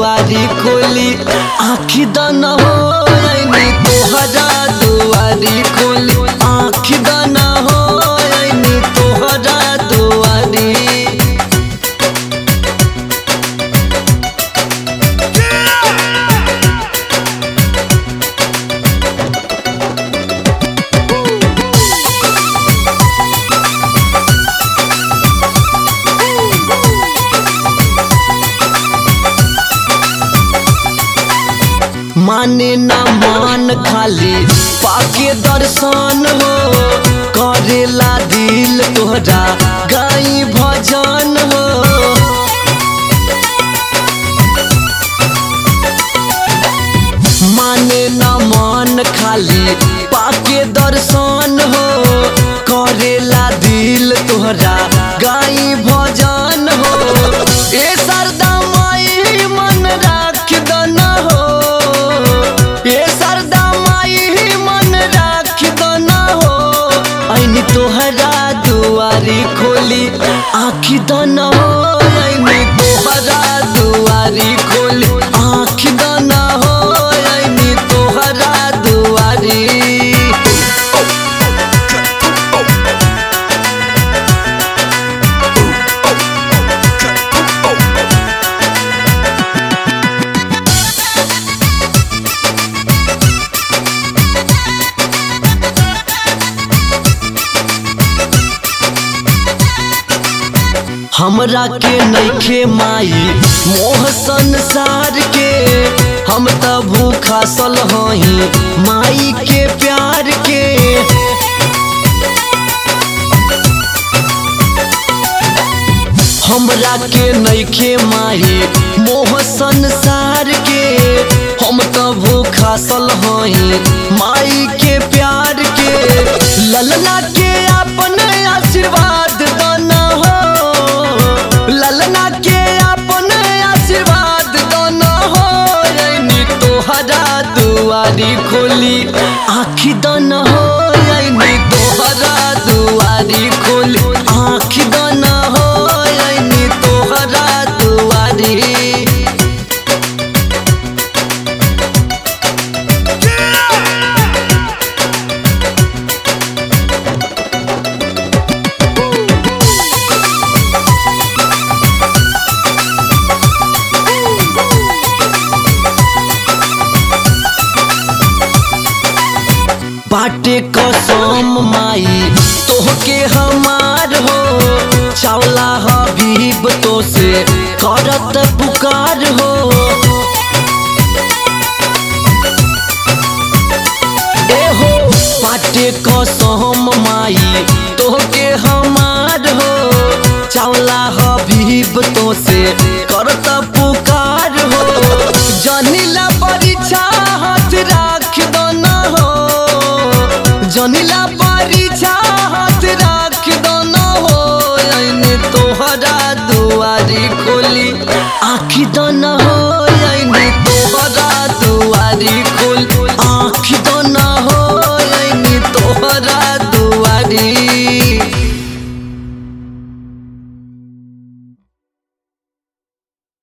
दुआरी खोली आखी दाना हो ऐनी तोहरा दुआरी खोली आखी दाना हो ऐनी तोहरा दुआरी माने ना मान खाली पाके दर्शन हो करेला दिल तोहरा गाई भजन हो माने ना मान खाली पाके दर्शन हो करेला दिल तोहरा गाई भजन हो ए सरदा माई मन राख दना हो ए सरदा माई मन राख दना हो ऐनी तोहरा दुआरी खोली आखी दना हो ऐनी तोहरा दुआरी खोली आखी दना हो ऐनी तोहरा दुआरी हमरा के नइखे माई मोह संसार के हम त भूखा सल हई माई के प्यार के हमरा के नइखे माई मोह संसार के हम त भूखा सल हई माई के प्यार के ललना के अपन आशीर्वाद दाना हो ललना के अपन आशीर्वाद दाना हो ऐनी तोहरा दुआरी खोली आखी दाना हो ऐनी तोहरा दुआरी खोली आखी दाना हो ऐनी तोहरा दुआरी बाटे कसम माई तोहके हमार हो चावला हबीब तो से करत पुकार हो ए हो बाटे कसम माई तोहके हमार हो चावला हबीब तो से करत पुकार हो जनिला परीक्षा हाथ राख दना हो जनिला परीक्षा हाथ राख दना हो ऐने तोहरा दुआरी खोली आखी दना